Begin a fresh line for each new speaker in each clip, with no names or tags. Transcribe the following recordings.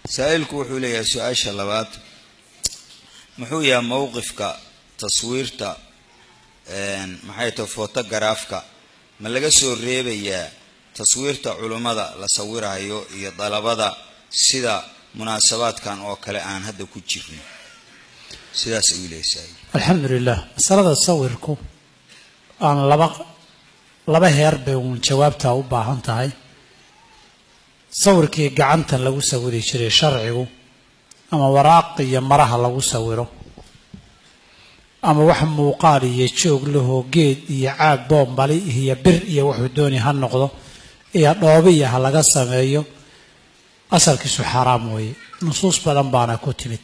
saa-ilku wuxuu leeyahay su-aasha labaad muxuu yahay mowqifka taswiirta maxay tahay photogaraafka ma laga soo reebayaa taswiirta culummada la sawirayo iyo dalabada sida munaasabaadkan oo kale aan hadda ku jirno sidaas ayuu leeyahay saa-il
alxamdu lilah masalada sawirku aan laba laba heer bay uun jawaabtaa u baahan tahay sawirkii gacanta lagu sawiri jiray sharcigu ama waraaq iyo maraha lagu sawiro ama wax muuqaal iyo joog lahoo geed iyo caag boombali iyo bir iyo wuxuu dooni ha noqdo iyo dhoobiya ha laga sameeyo asalkiisu xaaraam weeye nusuus badan baana ku timid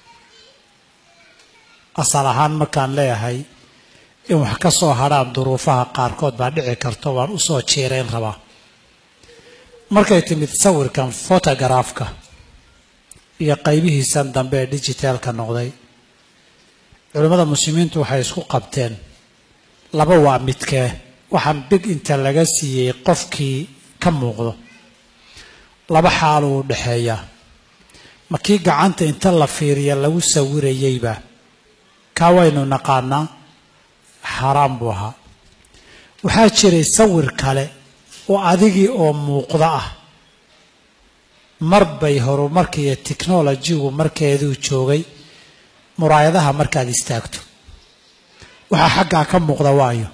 asal ahaan markaan leeyahay in wax ka soo hadhaan duruufaha qaarkood baa dhici karto waan usoo jiirayn rabaa markay timid sawirkan photogaraafka iyo qaybihiisan dambe ee digitaalka noqday culimmada muslimiintu waxay isku qabteen laba waa midkee waxaan big inta laga siiyey qofkii ka muuqdo laba xaaluu u dhexeeyaa ma kii gacanta inta la fiiriya lagu sawirayeyba kaa waynu naqaanaa xaaraam buu ahaa waxaa jiray sawir kale oo adigii oo muuqda ah mar bay horumarka iyo technolojigu markeeduu joogay muraayadaha markaad istaagto waxaa xaggaa ka muuqda waayo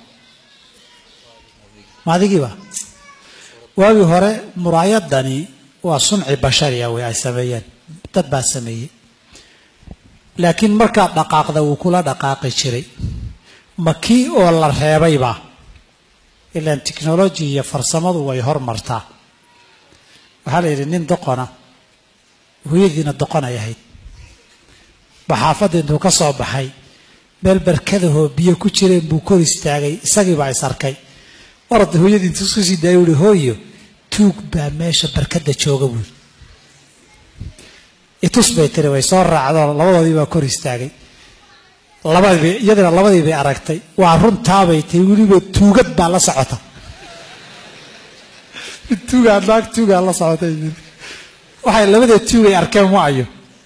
ma adigiiba waagii hore muraayadani waa sunci bashariya wey ay sameeyeen dad baa sameeyey laakiin markaad dhaqaaqda wuu kula dhaqaaqi jiray ma kii oo la reebayba ilaan technology iyo farsamadu way hormartaa waxaa la yidhi nin doqona hooyadiina doqon ay ahayd baxaafadda intuu ka soo baxay meel barkadahoo biyo ku jireen buu kor istaagay isagiibaa is arkay orada hooyadii intuu isku sii daaya uhi hooyo tuug baa meesha barkadda jooga buuri itus bay tiri way soo raacdoo labadoodii baa kor istaagay labadiiba iyadana labadii bay aragtay waa runtaabay tahay weliba tuugad baa la socota tuugaa naag tuugaa la socotay waxay labada tuugay arkeen waayo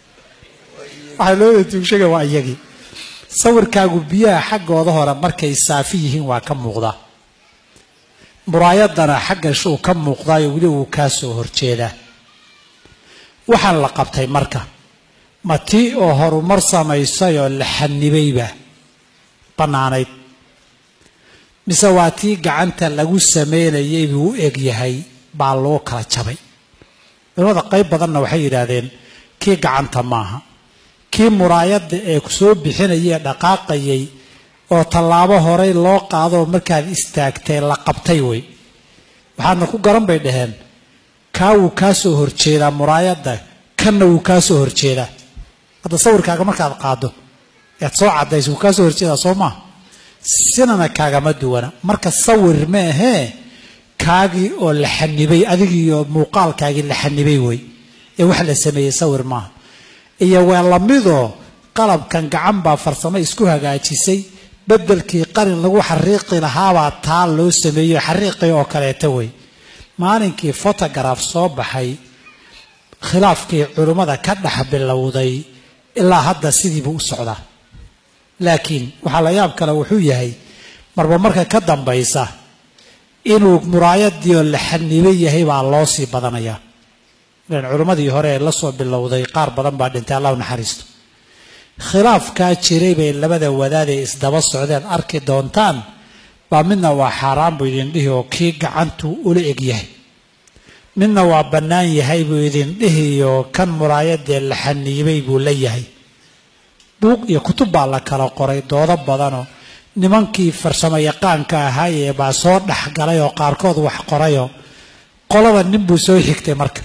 waxay labada tuug sheegeen waa iyagii sawirkaagu biyaha xaggooda hore markay saafi yihiin waa ka muuqdaa muraayadana xagga shuu ka muuqdaayo weli wuu kaa soo horjeedaa waxaan la qabtay marka ma tii oo horumar samaysay oo la xanibayba bannaanayd mise waa tii gacanta lagu sameynayay buu u eg yahay baa loo kala jabay culimada qayb badanna waxay yidhaahdeen kii gacanta maaha kii muraayadda ee soo bixinayee dhaqaaqayay oo tallaabo horey loo qaadoo markaad istaagtay la qabtay wey waxaadna ku garan bay dhaheen kaa wuu kaa soo horjeedaa muraayadda kanna wuu kaa soo horjeedaa hadda sawirkaaga markaad qaado ead soo cadayso wuu kaa soo horjeedaa soo maa sinana kaagama duwana marka sawir ma ahee kaagii oo la xanibay adigiioo muuqaalkaagii la xanibay wey ee wax la sameeyey sawir maaha iyo waa lamidoo qalabkan gacan baa farsamo isku hagaajisay bedelkii qalin lagu xariiqi lahaabaa taa loo sameeyo xariiqii oo kaleeta wey maalinkii photograf soo baxay khilaafkii culimmada ka dhex bilowday ilaa hadda sidiibuu u socdaa laakiin waxaa la yaab kale wuxuu yahay marba marka ka dambaysa inuu muraayadii oo la xanibay yahay baa loo sii badanayaa ilan culimmadii hore ee lasoo bilowday qaar badan baa dhintay allahu naxariisto khilaafkaa jiray bay labada wadaadee isdaba socdeen arki doontaan baa midna waa xaaraan buu idin dhihi oo kii gacantu ula eg yahay midna waa bannaan yahay buu idin dhihiyo kan muraayadee la xaniibay buu la yahay buuq iyo kutub baa la kala qoray doodo badanoo nimankii farsamo yaqaanka ahaayee baa soo dhexgalay oo qaarkood wax qorayoo qolaba nin buu soo xigtay marka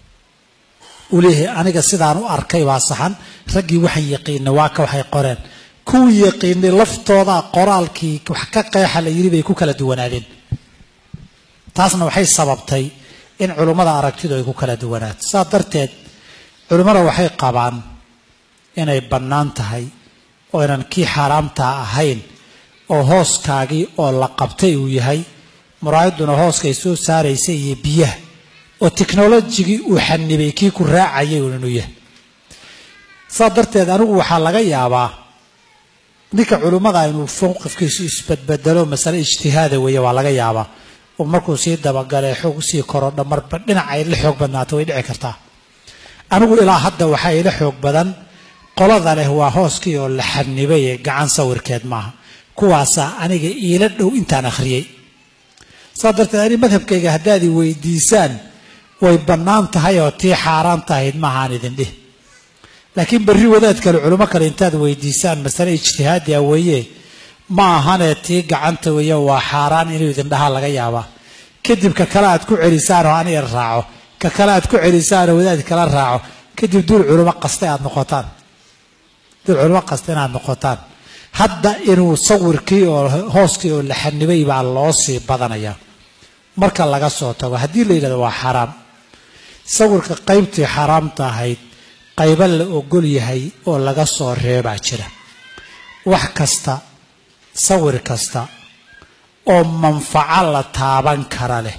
uu leeyahay aniga sidaan u arkay baa saxan raggii waxaan yaqiinay waa ka waxay qoreen kuwii yaqiinay laftooda qoraalkii wax ka qeexa la yidhi bay ku kala duwanaadeen taasna waxay sababtay in culummada aragtidu ay ku kala duwanaato saas darteed culimmada waxay qabaan inay bannaan tahay oo inan kii xaaraamtaa ahayn oo hooskaagii oo la qabtay uu yahay muraayadduna hooskay soo saaraysa iyo biyaha oo technolojigii uu xanibay kii ku raacayay un inuu yahay saa darteed anigu waxaa laga yaabaa ninka culimmada inuu mowqifkiisu isbedbedelo masale ijtihaada weeye waa laga yaabaa oo markuu sii dabagalee xoog usii korodho marba dhinac ay la xoog badnaato way dhici kartaa anigu ilaa hadda waxaa ila xoog badan qolada leh waa hooskii oo la xanibay ee gacan sawirkeed maaha kuwaasaa aniga iila dhow intaan akhriyey saa darteed ani madhabkayga haddaad i weydiisaan way bannaan tahay oo tii xaaraan tahayd maahaan idin dhih laakiin berri wadaad kale culimo kale intaad weydiisaan masale ijtihaadiya weeye ma ahanee tii gacanta weeye waa xaaraan inuu idin dhahaa laga yaabaa kadib ka kale aad ku celisaan oo aniga raaco ka kale aad ku celisaan oo wadaad kala raaco kadib duul culimo qaste aad noqotaan duul culimo qaste inaad noqotaan hadda inuu sawirkii oo hooskii oo la xanibay baa loo sii badanayaa marka laga soo tago haddii la yidhahdo waa xaraam sawirka qaybtii xaaraamta ahayd qaybo la ogol yahay oo laga soo reebaa jira wax kasta sawir kasta oo manfaco la taaban kara leh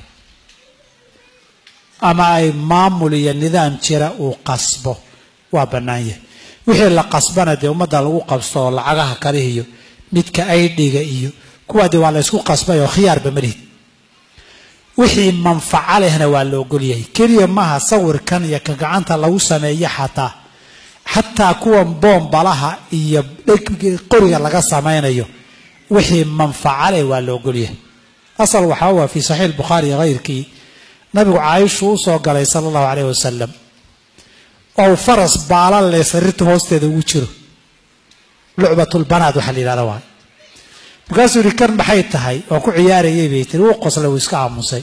ama ay maamul iyo nidaam jira uu qasbo waa bannaan yahay wixii la qasbana dee ummadda lagu qabsto oo lacagaha kale iyo midka aydhiga iyo kuwaa dee waa la ysku qasbay oo khiyaarba malihid wixii manfaco lehna waa la ogolyahay keliya maaha sawirkan iyo ka gacanta lagu sameeyo xataa xataa kuwan boombalaha iyo qoriga laga samaynayo wixii manfaco leh waa la ogolyahay asal waxaa waa fii saxiix bukhaari hayrkii nabigu caaishu u soo galay sala allahu caleyh wasalam oo faras baala leh sariirta hoosteeda ugu jiro lucbatulbanaad waxaa la yidhahda waay markaasuu yihi kan maxay tahay oo ku ciyaarayay bay tiri wuu qoslay wuu iska aamusay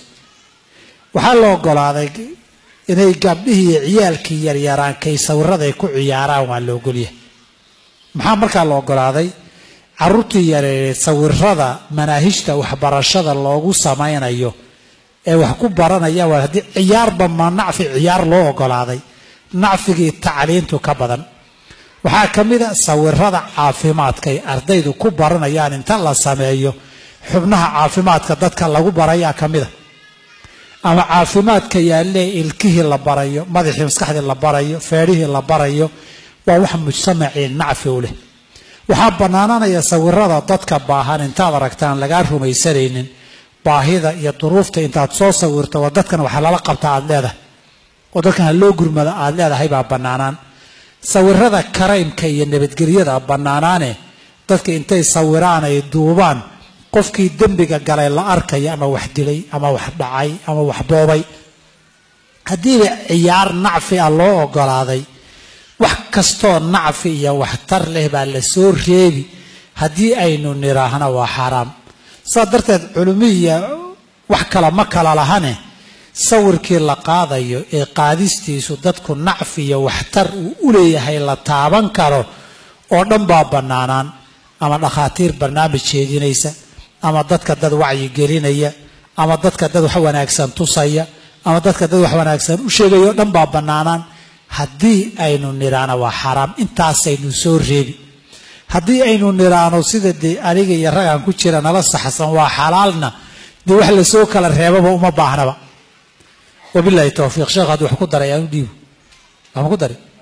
waxaa la ogolaaday inay gabdhihii iyo ciyaalkii yaryaraan kay sawiraday ku ciyaaraan waa la ogolyahay maxaa markaa la ogolaaday caruurtii yareereed sawirada manaahijta waxbarashada loogu samaynayo ee wax ku baranaya waa haddii ciyaarba ma nacfi ciyaar loo ogolaaday nacfigii tacliintu ka badan waxaa ka mid a sawirada caafimaadka ay ardaydu ku baranayaan inta la sameeyo xubnaha caafimaadka dadka lagu barayaa ka mid a ama caafimaadka yaalee ilkihii la barayo madaxii maskaxdii la barayo feedhihii la barayo waa wax mujtamacii nacfi u leh waxaa bannaananaya sawirada dadka baahan intaad aragtaan lagaa rumaysanaynin baahida iyo duruufta intaad soo sawirto waa dadkan waxa lala qabta aad leedahay oo dadkan ha loo gurmada aad leedahay baa bannaanaan sawirada karaymka iyo nabadgelyada bannaanaane dadka intay sawiraan ay duubaan qofkii dembiga galay la arkaya ama wax dilay ama wax dhacay ama wax boobay haddiiba ciyaar nacfi ah loo ogolaaday wax kastoo nacfi iyo waxtar leh baa la soo reebi haddii aynu niraahna waa xaaraam saa darteed culumiya wax kala ma kala lahane sawirkii la qaadayo ee qaadistiisu dadku nacfi iyo waxtar uu u leeyahay la taaban karo oo dhan baa bannaanaan ama dhakhaatiir barnaamij jeedinaysa ama dadka dad wacyi gelinaya ama dadka dad wax wanaagsan tusaya ama dadka dad wax wanaagsan u sheegaya oo dhan baa bannaanaan haddii aynu nidhaano waa xaaraam intaasaynu soo reebi haddii aynu nidhaano sida dee aniga iyo ragaan ku jira nala saxsan waa xalaalna dee wax lasoo kala reebaba uma baahnaba wabilahi towfiiq sheekh hadduu wax ku daray aan u dhiibo waxma ku dari